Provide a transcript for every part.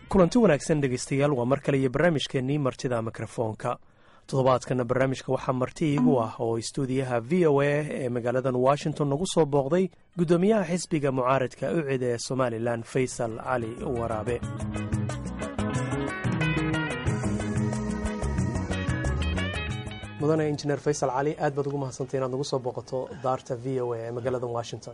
kulanti wanaagsan dhegaystayaal waa mar kale iyo barnaamijkeennii martida mikrofoonka toddobaadkana barnaamijka waxaa marti iigu ah oo istuudiyaha v o a ee magaaladan washington nagu soo booqday guddoomiyaha xisbiga mucaaradka ucid ee somalilan faysal cali waraabe mudane injineer faysal cali aad baad ugu mahadsantay inaad nagu soo booqato daarta v o a ee magaaladan washington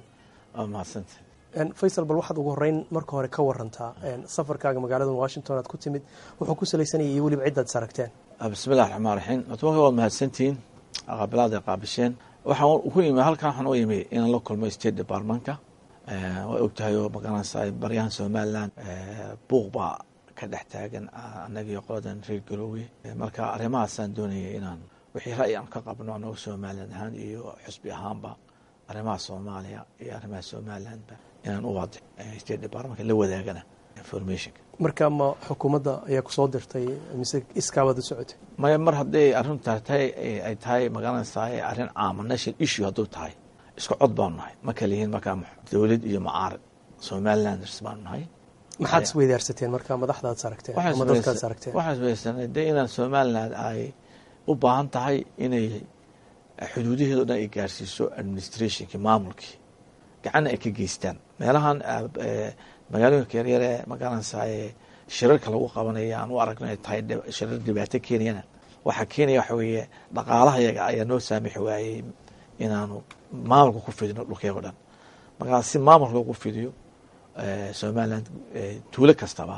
faysal bal waxaad ugu horeyn marka hore ka warantaa safarkaaga magaalada washington aad ku timid wuxuu ku salaysanayay iyo weliba cidaad is aragteen bismillahi raxmaan raxiim atmaka waad mahadsantihiin qaabilaad ay qaabisheen waxaan ku imi halkan waxaan u imi inaan la kulmo state departmentka waa ogtahay oo magaranaysa baryahan somaliland buuq baa ka dhex taagan annagiyo qoladan reer galowey marka arrimahaasaan doonayay inaan wixii ra'yi aan ka qabno anago somaliland ahaan iyo xusbi ahaanba arrimaha soomaaliya iyo arrimaha somalilandba inaan u waadix state departmentka la wadaagana informationka marka ma xukuumadda ayaa kusoo dirtay mise iskaabaad u socotay maya mar hadday arrinta tahay ay tahay magaranaysaa arrin caama national issue hadduu tahay isku cod baanu nahay ma kala yihiin markaa dowlad iyo mucaarad somalilanders baanu nahay maxaad isweydaarsateen marka madaxdaad saragteen ama dadkaad saragteen waxaan isweydaarsanay de inaan somaliland ay u baahan tahay inay xuduudaheeda o dhan ay gaarsiiso administrationkii maamulkii gacanna ay ka geystaan meelahan magaalooyinka yaryar ee magaranaysaa shirarka lagu qabanaya aan u aragno ay tahay shirar dhibaato keenayana waxaa keenaya waxa weeye dhaqaalaha yaga ayaa noo saamixi waayey inaanu maamulka ku fidino dhulkeego dhan markaa si maamulka loogu fidiyo somaliland tuulo kastaba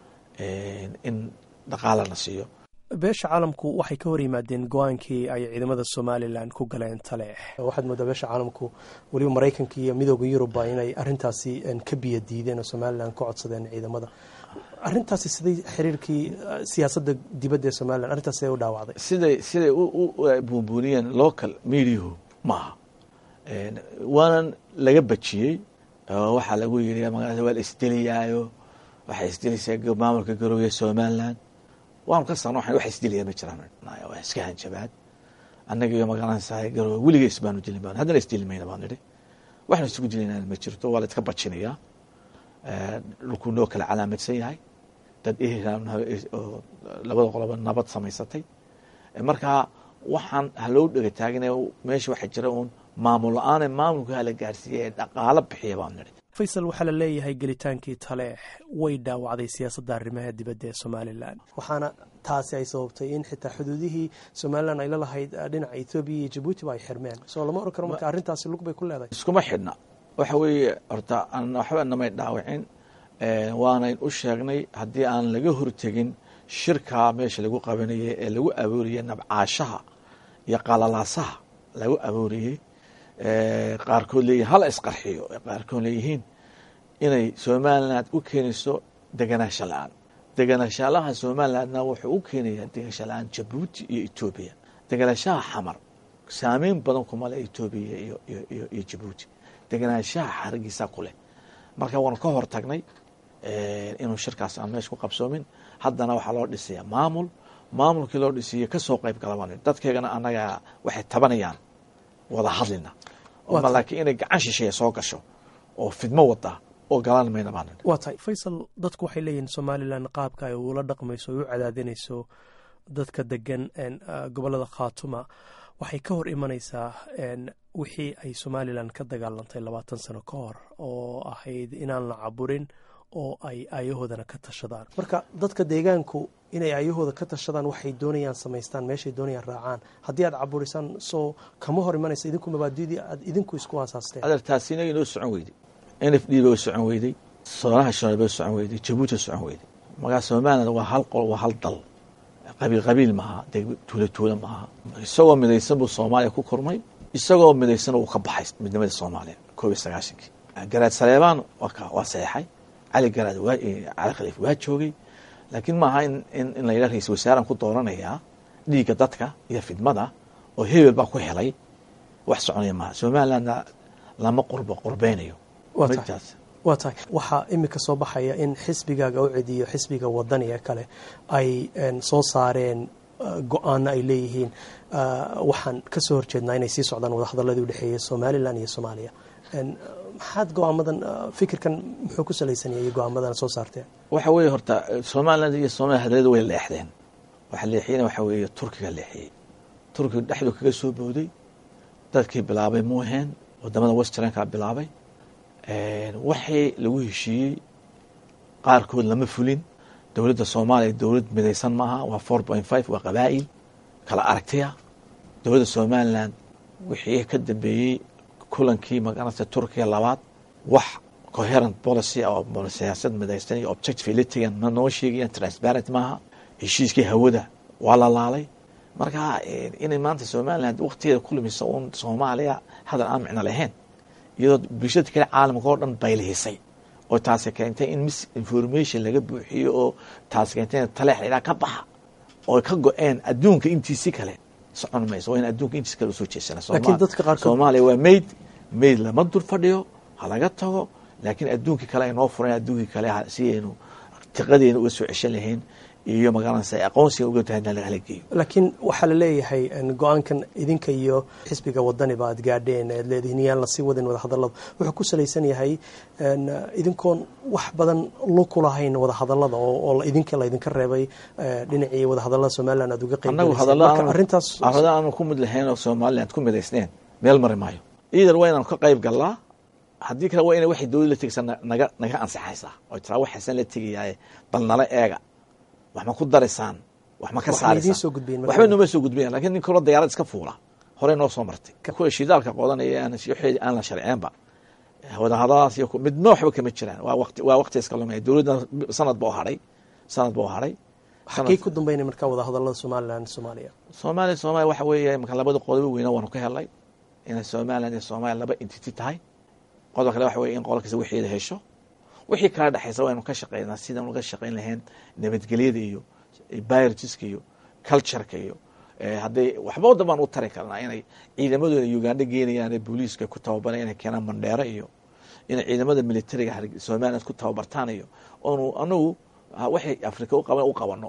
in dhaqaala la siiyo beesha caalamku waxay ka hor yimaadeen go-aankii ay ciidamada somalilan ku galeen taleex waxaad moodaa beesha caalamku weliba maraykanka iyo midooda yurubba inay arintaasi ka biyo diideen oo somalilan ka codsadeen ciidamada arintaasi siday xiriirkii siyaasadda dibadda ee somalilan arrintaas siday u dhaawacday siday siday u buunbuuniyeen local mediahu maaha waanan laga bajiyey waxaa lagu yiri magarata waa la isdeliyaayo waxay isdelaysaa maamulka garooya somaliland waanu ka sarno wax isdilaya ma jiraan waa iska hanjabaad annaga iyo magaranaysaa garoowe weligees baanu dilin baan haddana isdili mayna baan nidhi waxna isugu dilayna ma jirto waa la iska bajinayaa dhulkuu noo kala calaamadsan yahay dad oo labada qoloba nabad samaysatay markaa waxaan haloo dhega taaginaya meesha waxaa jira uun maamul la-aane maamulka hala gaarsiiya ee dhaqaalo bixiya baan nidhi faysal waxaa la leeyahay gelitaankii taleex way dhaawacday siyaasadda arrimaha dibadda ee somalilan waxaana taasi ay sababtay in xitaa xuduudihii somalilan ay la lahayd dhinaca ethoobiya iyo jabuutiba ay xirmeen soo lama oran karo marka arrintaasi lug bay ku leedahay iskuma xidhna waxa weeye horta waxba namay dhaawicin waanayn u sheegnay haddii aan laga hortegin shirkaa meesha lagu qabanayay ee lagu abuuriyey nabcaashaha iyo qalalaasaha lagu abuuriyey qaarkood leeyihin hala isqarxiyo qaarkood leeyihiin inay somaliland u keenayso deganaansho la-aan deganaanshaalaha somalilandna wuxuu u keenayaa deganaansho la-aan jabuuti iyo etoobiya deganaanshaha xamar saameyn badan kuma leh etoobiya iyo jabuuti deganaanshaha xarigiisa ku leh marka waanu ka hor tagnay inuu shirkaas aan meesha ku qabsoomin haddana waxaa loo dhisayaa maamul maamulkii loo dhisiyo kasoo qayb gala dadkeegana annaga waxay tabanayaan wada hadlina laakiin inay gacan shisheeya soo gasho oo fidmo wada oo galaan mayna baan waa tahay faysal dadku waxay leeyihiin somalilan qaabka ay ula dhaqmayso ay u cadaadinayso dadka degan gobolada khaatuma waxay ka hor imanaysaa wixii ay somalilan ka dagaalantay labaatan sano ka hor oo ahayd inaan la caburin oo ay aayahoodana ka tashadaan marka dadka deegaanku inay aayahooda ka tashadaan waxay doonayaan samaystaan meeshay doonayaan raacaan haddii aad caburisaan soo kama hor imanaysa idinku mabaadidii aad idinku isku aasaasteen adeertaasina inoo socon weyday n f d ba socon weyday soonaha shanaad ba socon weyday jabuuti socon weyday markaa somaliland waa hal qol waa hal dal qabiil qabiil maaha tuulo tuulo maaha isagoo midaysan buu soomaaliya ku kormay isagoo midaysan uu ka baxay midnimada soomaaliya koob iyo sagaashankii garaad saleebaan waa saxeixay cali garaad cali khaliif waa joogay laakiin maaha in la yidhaha ra-isul wasaaraan ku dooranayaa dhiigga dadka iyo fidmada oo hebel baa ku helay wax soconaya maaha somalilandna lama qurbo qurbeynayo waa tahay waxaa imika soo baxaya in xisbigaaga u cediyo xisbiga wadaniga kale ay soo saareen go-aano ay leeyihiin waxaan kasoo horjeednaa inay sii socdaan wadahadaladii udhexeeya somalilan iyo soomaaliya maxaad go-aamadan fikirkan muxuu ku salaysan yahay go-aamadan soo saarteen waxa weeye horta somaliland iyo somalia hadalada way leexdeen waxa leexiyena waxa weeye turkiga leexiyey turkiga dhexdu kaga soo booday dadkii bilaabay muuheen wadamada westernka bilaabay waxii lagu heshiiyey qaarkood lama fulin dowladda soomaaliya dowlad midaysan maaha waa four point five waa qabaa'il kala aragtiya dowladda somaliland wixii ka dambeeyey kulankii magaranata turkiga labaad wax coherent policy oo siyaasad midaysan iyo objectivity ma noo sheegayan transparent maaha heshiiskii hawada waa la laalay marka inay maanta somaliland waktigeeda ku lumisa uun soomaaliya hadal aan micno lahayn iyadoo bulshada kale caalamka oo dhan baylihisay oo taasi keentay in mis information laga buuxiyo oo taasi keentay in taleex ilaa ka baxa oo ka go-een adduunka intiisi kale socon mayso waa in adduunka intiisi kale usoo jeesana laakiin dadka qaarkood soomaaliya waa mayd mayd lama dul fadhiyo ha laga tago laakiin adduunkii kale ay noo fureen adduunkii kale si aynu tiqadeena uga soo ceshan lahayn iyo magaalanaysa aqoonsiga uga tahay in hala geeyo laakiin waxaa la leeyahay go-aankan idinka iyo xisbiga wadaniba aad gaadheen ead leedihiin yaan lasii wadin wadahadallada wuxuu ku salaysan yahay idinkoon wax badan luku lahayn wadahadallada oo idinka laydinka reebay dhinacii wadahadallada somalilan aad uga annagu arrintaas hadalla aanu ku mid lahayn oo somaliland ku midaysneen meel mari maayo iidan waa inaan ka qayb galnaa haddii kale waa ina waxay dowlad la tegaysaa naga naga ansaxaysaa oo tiraa waxaasan la tegayaaye bal nala eega wax ma ku daraysaan wax ma ka saaraysaan waxba nooma soo gudbinayan lakin nin kaloo dayaarad iska fuula horey noo soo martay kuwa shidaalka qodanaya waxeedi aan la sharceenba wadahadaladaas iyo midna waxba kama jiraan waa waqti waa waqti iska lumaya dowladda sanad ba u hadhay sanad ba u hadhay xagee ku dambeynay marka wadahadallada somaliland soomaaliya soomaaliya soomaaliya waxa weeye marka labada qodobo weyna waanu ka helnay inay somaliland iyo soomaaliya laba entity tahay qodob kale waxa weye in qolo kasta wixeeda hesho wixii kala dhexaysa waynu ka shaqeynaa sidaan uga shaqeyn lahayn nabadgelyada iyo biologiska iyo cultureka iyo hadday waxba wadan baan u tari karnaa inay ciidamadooda uganda geenayaan booliiska ku tababaran inay keenaan mandheero iyo inay ciidamada militariga somaliland ku tababartaan iyo oonu anagu waxay africa u qaban u qabano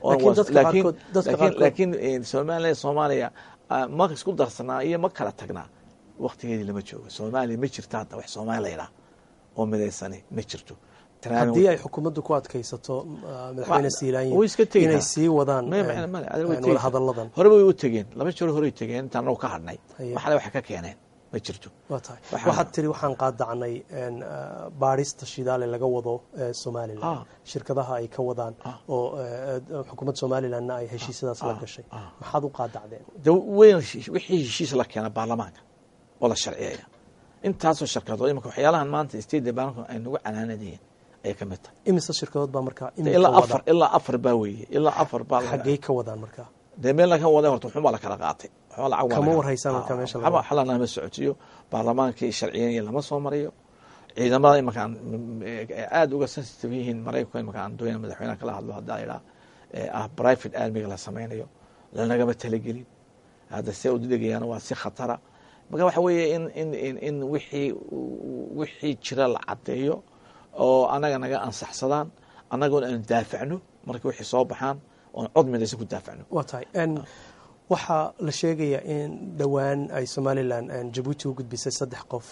laakiin somaliland soomaaliya ma isku darsanaa iyo ma kala tagnaa waktigeedii lama joogo soomaaliya ma jirto hadda wax soomaali laydhaah oo midaysani ma jirto haddii ay xukuumaddu ku adkaysato madaxweyne siilaanyi inay sii wadaan wadahadalladan horeba way u tegeen laba jeer horey tegeen intaan anagu ka hadhnay waxale waxay ka keeneen ma jirto waa tahay waxaad tiri waxaan qaadacnay baadhista shidaale laga wado somalilan shirkadaha ay ka wadaan oo xukuumadda somalilandna ay heshiisyadaas la gashay maxaad u qaadacdeen de weyn wixii heshiis la keena baarlamaanka oo la sharciyaya intaasoo shirkadood imika waxyaalahan maanta state department ay nagu canaanadayeen ayay ka mid tahay imise shirkadood baa markaa ilaa afar ilaa afar baa weeye ilaa afar baa xaggey ka wadaan markaa dee meel laga waday horta waxun baa la kala qaatay kama warhaysaan markaa meesha waxba xalana ma socotiyo baarlamaankii sharciyanaya lama soo mariyo ciidamada imankaan aada uga sensitive yihiin maraykanka imanka aan doonaya madaxweynaha kala hadlo haddaa idhaa ah private armiga la samaynayo lanagama talagelin hadda see udidegayaan waa si khatara marka waxa weeye in in in in wixii wixii jira la caddeeyo oo annaga naga ansaxsadaan annagoona aanu daafacno marka wixii soo baxaan oon cod midaysan ku daafacno waa tahay waxaa la sheegayaa in dhowaan ay somalilan jabuuti u gudbisay saddex qof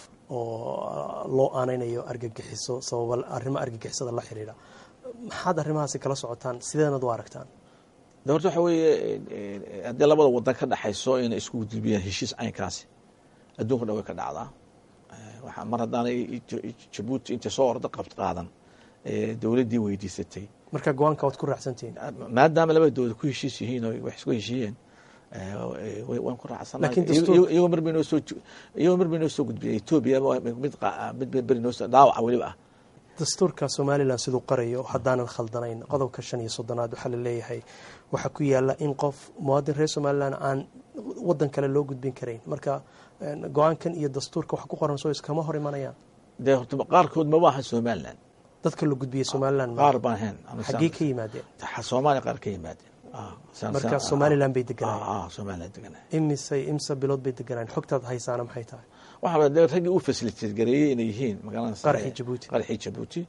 oo loo aaneynayo argagixiso sababa arrimo argagixisada la xiriira maxaad arrimahaasi kala socotaan sideednad u aragtaan de horta waxa weeye haddii labada wadan ka dhexayso inay isku gudbiyaan heshiis caynkaasi adduunka dhan way ka dhacdaa mar haddaanay jabuuti intay soo orda qabt qaadan dowladdii weydiisatay marka go-aanka waad ku raacsantihiin maadaama labada dowlad ku heshiis yihiin oo wax isku heshiiyeen waan ku raacsanayagoo mar bay noo soo iyagoo mar bay noo soo gudbiyay etoobiya mid mid beri noo soo dhaawaca weliba ah dastuurka somalilan siduu qarayo haddaanan khaldanayn qodobka shan iyo soddonaad waxaa la leeyahay waxaa ku yaala in qof muwaadin reer somalilan aan wadan kale loo gudbin karayn marka go-aankan iyo dastuurka wax ku qoran soo iskama hor imanayaan dee horta qaarkood maba aha somalilan dadka la gudbiyey somalilan qaar baan ahayn xaggee ka yimaadeen soomaaliya qaar ka yimaadeen marka somalilan bay deganaayen somalilan deganaayen imise imse bilood bay deganaayen xogtaad haysaana maxay tahay waxaa de raggii u fasiliteed gareeyey inay yihiin magaalada qaraxii jabuuti qaraxii jabuuti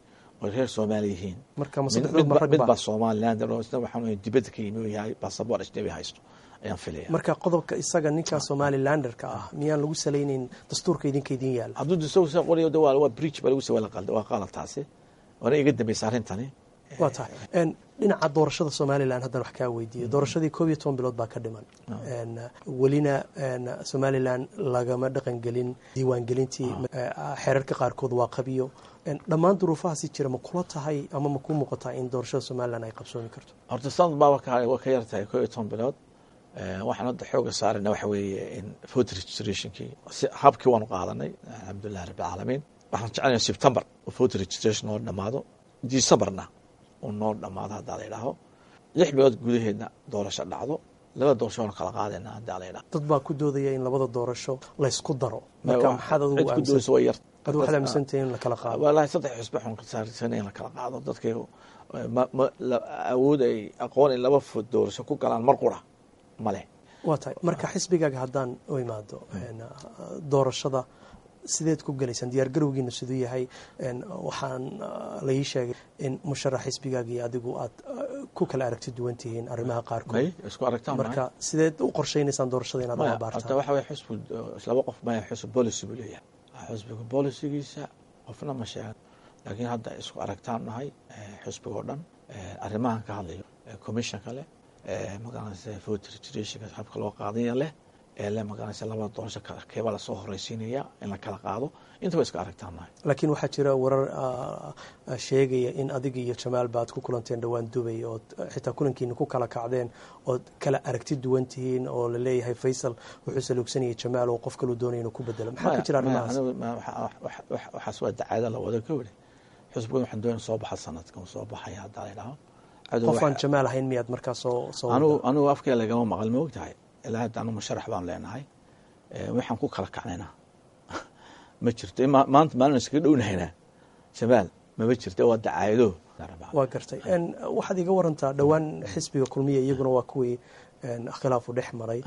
oo reer soomaali yihiin marka ma mid saddexdood ma midba- rag midbaa ba somaliland oo isna waxaan weeye dibadda ka yimi oo yahay basaboor ajnabi haysto ayaan filaya marka qodobka isaga ninka somalilanderka ah miyaan lagu salaynayn dastuurka idinka idin yaala hadduu isagu soo qorayo de waa waa bridge baa lagu soo wala qalda waa qalad taasi waana iga dambaysa arrintani waa tahay En, dhinaca doorashada somalilan haddan wax kaa weydiiyo doorashadii koob iyo toban bilood baa ka dhiman En, welina en, somalilan lagama dhaqan gelin diiwaangelintii Eh, xeerarka qaarkood waa qabiyo En, dhammaan duruufahaasi jira ma kula tahay ama ma ku muuqataa in doorashada somalilan ay qabsoomi karto horta sanad baa ka waa ka yar tahay koo iyo toban bilood Eh, waxaan hadda xooga saarayna waxa weeye in voter registrationkii si habkii waanu qaadanay alxamdulillahi rabbi alcaalamiin waxaan jecelnahay september oo voter registration noo dhammaado decemberna uu noo dhammaado haddaa la yidhaaho lix bilood gudaheedna doorasho dhacdo laba doorasho waanu kala qaadayna haddaa la yidhaho dad baa ku doodaya in labada doorasho laysku daro marka maxaad adigu cid ku aaminsan doonaysa way yar adigu waxaad aaminsantahay in la kala qaado walahi saddex xusbe xun ka saarsanay in la kala qaado dadkaygu ma ma la- awood ay aqoon in laba food doorasho ku galaan mar qura ma leh waa tahay marka xisbigaaga haddaan u imaado en, uh, doorashada sideed ku gelaysaan diyaar garowgiina siduu yahay En, waxaan uh, la ii sheegay in musharax xisbigaaga iyo adigu aad uh, ku kala aragti duwan tihiin arrimaha may qaarkood isku aragtaan marka sideed u qorshaynaysaan doorashada inaad u maya horta abaartaan waxa weye xusbu laba qof maya xusb policy buu leeyahay xusbiga bolicigiisa qofna ma sheegan laakiin hadda isku aragtaan nahay eh, xusbiga oo dhan eh, arrimahan ka hadlayo eh, commissionka leh eh, magaranaysa voter registrationka habka loo qaadanya leh ee leh magaranaysa labada doorasho kala keebaa lasoo horeysiinaya in la kala qaado intaba isku aragtaan nahay laakiin waxaa jira warar uh, uh, sheegaya in adiga iyo jamaal baad ku kulanteen dhowaan dubay ood uh, xitaa kulankiina ku kala kacdeen ood kala aragti duwan tihiin oo la leeyahay faysal wuxuu saluugsanayay jamaal oo qof kaluu doonaya inuu ku bedelo maxaa ka jira Maya, arrimahaas anigu ma- waxa- wax- wax- waxaas waa dacaada la wada ka weli xusbigan waxaan doonaya soo baxa sanadkan uu soo baxaya haddaa la yidhaaho Cadow qof aan waxa- jamaal ahayn miyaad markaa soo soo anigu wadaa? anigu afkee lagama maqal ma ogtahay ilaa hadda anigu musharax baan leenahay Eh, waxaan ku kala kacnaynaa ma jirto ima- maanta maalin iskaga dhownahaynaa jamaal mama jirto waa dacaayado waa gartay En, waxaad iga warantaa dhowaan xisbiga kulmiya iyaguna waa kuwii en, khilaafu dhex maray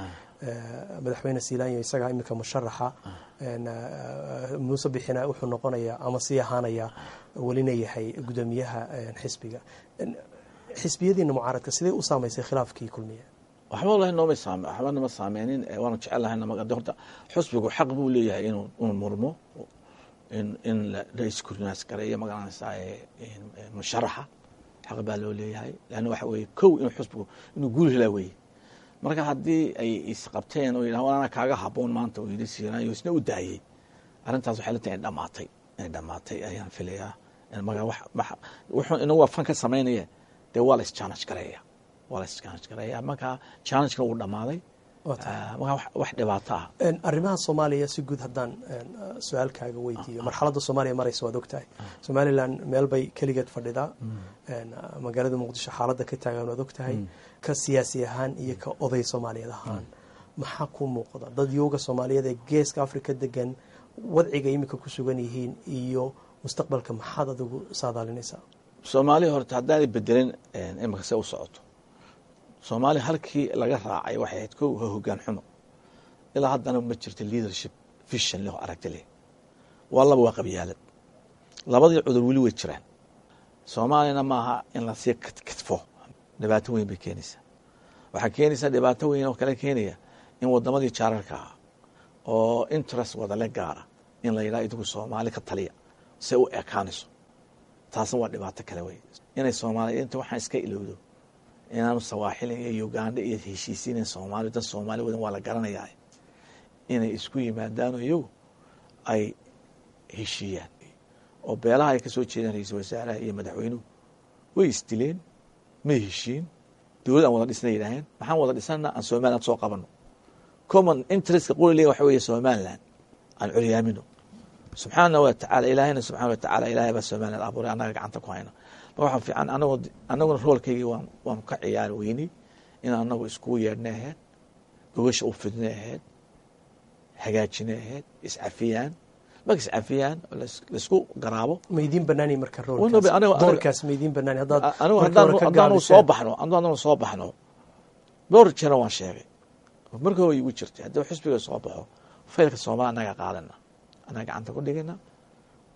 Eh, madaxweyne siilaanyo isagaa iminka musharaxa En, eh, muuse bixina wuxuu noqonayaa ama sii ahaanaya welina yahay gudoomiyaha en, xisbiga En, xisbiyadiina mucaaradka sidee u saamaysay khilaafkii kulmiya waxba wallahi nooma saame waxba nama saameynin eh, waanu jecel lahay nama de horta xusbigu xaq buu leeyahay inuu inuu murmo in in la la iskurnaas gareeyo magaranaysaa eh, in- eh, musharaxa xaq baa loo leeyahay leanna waxa weeye kow inuu xusbigu inuu guul helaa weeye marka haddii ay isqabteen oo yidhaha anaa kaaga haboon maanta uu yidhi siinayo isna u daayey arrintaas waxay la tahay in dhamaatay inay dhamaatay ayaan filayaa marka wax wax- wuxuu inagu waa fan ka samaynaya dee waa la is-challenge gareeya waa la is-challenge gareeya marka challenge-ka uu dhammaaday Waa tahay. ah, marka wax- wax dhibaato ah En, arrimaha soomaaliya si guud haddaan en, su-aalkaaga weydiiyo marxaladda soomaaliya maraysa waad ogtahay somalilan meel bay keligeed fadhidaa En, magaalada muqdisho xaaladda ka taagan waad ogtahay ka siyaasi ahaan iyo ka oday soomaaliyeed ahaan maxaa ku muuqda dad yooga soomaaliyeed ee geeska afrika degan wadciga imika ku sugan yihiin iyo mustaqbalka maxaad adigu saadaalinaysaa soomaaliya horta haddaanay bedelin imika se u socoto soomaaliya halkii laga raacay waxay ahayd kow waa hogaan xumo ilaa haddana ma jirto leadership vision leh oo aragti leh waa laba waa qabyaalad labadii cudur weli way jiraan soomaaliyana maaha in lasii kadkadfo dhibaato weyn bay keenaysaa waxaa keenaysaa dhibaato weyn oo kale keenaya in wadamadii jaararka ah oo interest wadale gaara in la yidhaha idigu soomaali ka taliya se u ekaanayso taasna waa dhibaato kale wey inay soomaaliya inta waxaan iska ilowdo inaanu sawaaxilin iyo uganda iyo heshiisiinen soomaaliya dad soomaali wadan waa la garanayaa inay isku yimaadaano iyagu ay heshiiyaan oo beelaha ay ka soo jeedaan ra-iisul wasaaraha iyo madaxweynuhu way isdileen may heshiin dowlad aan wada dhisna yidhaaheen maxaan wada dhisana aan somaliland soo qabano common interestka quli waxa weeye somaliland aan curyaamino subxaana wa tacaala ilaahayna subxana wa tacaala ilahay baa somaliland abuuray annaga gacanta ku hayna ma waxaa fiican anagoo annaguna roolkaygii waan waanu ka ciyaari weynay in anagu iskugu yeedhnay ahayd gogasha u fidnay ahayd hagaajinay ahayd iscafiyaan marka iscafiyaan oo lais- laisku garaabo ma idiin banaani marka Weliba roolkaas aniga- doorkaas ma idiin banaani haddaad anigu markii hore ka haddaanu gaabiseen. soo baxno haddaanu soo baxno dhowr jeera waan sheegay marka hore igu jirtay haddii xusbiga soo baxo faylka soomaali annaga qaadana annaga gacanta ku dhigana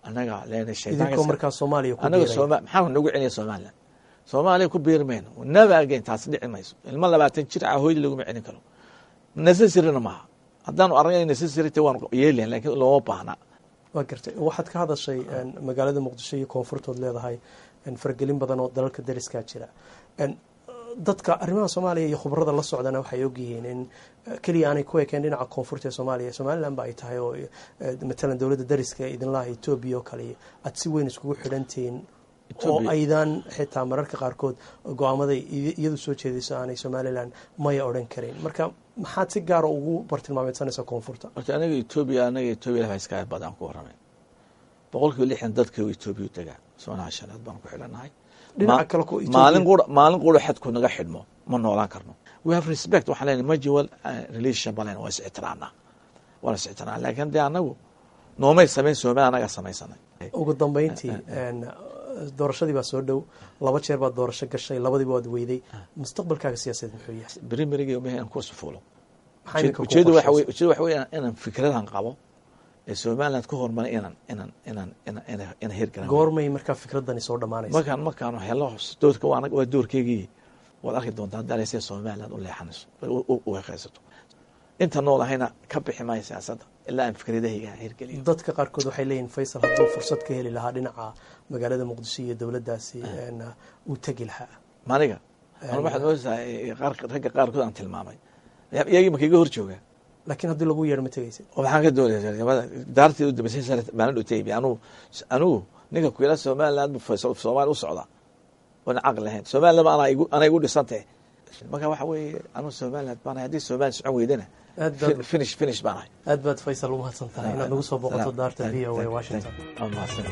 annaga leena idinkoo markaa soomaaliya ku annaga biiray sooma maxaa nagu celiya somaliland soomaaliya ku biiri mayno never again taas dhici mayso ilmo labaatan jir ah hooyadii laguma celin karo necessarina maaha haddaanu aragna necessary ta waan yeelayan laakiin looma baahna waa gartay waxaad ka hadashay een, magaalada muqdisho iyo koonfurtood leedahay een, faragelin badan oo dalalka dariskaa jira een, dadka arrimaha soomaaliya iyo khubarada la socdana waxay ogyihiin in eh, keliya aanay ku ekeen dhinaca koonfurta ee soomaaliya somalilan ba ay tahay oo eh, matalan dowladda dariska idinlaha etoobiya oo kale aad si weyn iskugu xidhantihiin oo Ethiopia- aydan xitaa mararka qaarkood go-aamaday iy- iyadu soo jeedayso aanay somalilan maya odhan karin marka maxaad si gaara ugu bartilmaameysanaysaa koonfurta horta anaga etoobiya anaga etoobiya lafa iska badan ku warramay boqolkiiba lixdan dadka etoobiya u degaa soonaha shanaad baan ku xidhanahay dhinaca Ma- kale ku maalin qura maalin qura xadku naga xidhmo ma noolaan karno we have respect waxaan leenahay mutual uh, relation baleen waa is ixtiraamnaa waan is ixtiraam laakiin dee anagu noomay samayn soomali anaga samaysanay ugu dambeyntii een, doorashadii baa soo dhow laba jeer baad doorasho gashay labadiiba waad weyday mustaqbalkaaga siyaasadeed muxuu yahay berimerigi umahay aan kursi fuulo maxaa idinka ku ujeedu waxa wey qorshaysan? ujeedu waxa wey inaan fikradan qabo ee somaliland ku hormaray inaan inaan inaan inaan inaan inaan hirgalan goormay markaa fikradani soo dhammaanaysa markaan markaan helo doorka waa waa doorkeygii waad arki doontaa haddaa sida somaliland u leexanayso u- u- u heqaysato inta nool ahayna ka bixi maayo siyaasadda ilaa aan fikradahayga hirgeliyo dadka qaarkood waxay leeyihin faysal hadduu fursad ka heli lahaa dhinaca magaalada muqdisho iyo dowladdaasi een, uu tegi lahaa maniga anu waxaad moodasaa qaar ragga qaarkood aan tilmaamay iyagii ma kaga hor jooga laakiin haddii lagu yeedho ma tegaysid oo maxaan ka doonaya daartii u dambeysay sare maalin u taybi anugu anugu ninka ku yidhaa somaliland bu faysal soomaali u socda oona caqli lahayn somaliland anaa igu anaa igu dhisantay marka waxa weeye anugu somaliland baan ahay haddii somaliland socon weydana aad baad fin- finish finish baan ahay aad baad faysal u mahadsan tahay inaad nagu soo boqoto daarta v o a washington Waa mahadsan.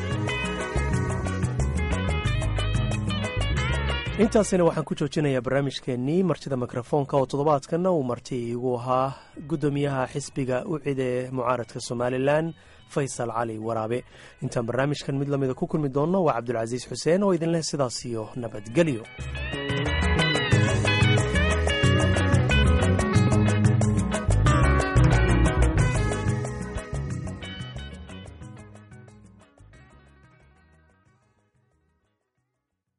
intaasina waxaan ku joojinayaa barnaamijkeennii martida mikrofoonka oo toddobaadkanna uu marti iigu ahaa guddoomiyaha xisbiga u cide mucaaradka somalilan faysal cali waraabe intaan barnaamijkan mid lamida ku kulmi doonno waa cabdulcasiis xuseen oo idinleh sidaas iyo nabadgelyo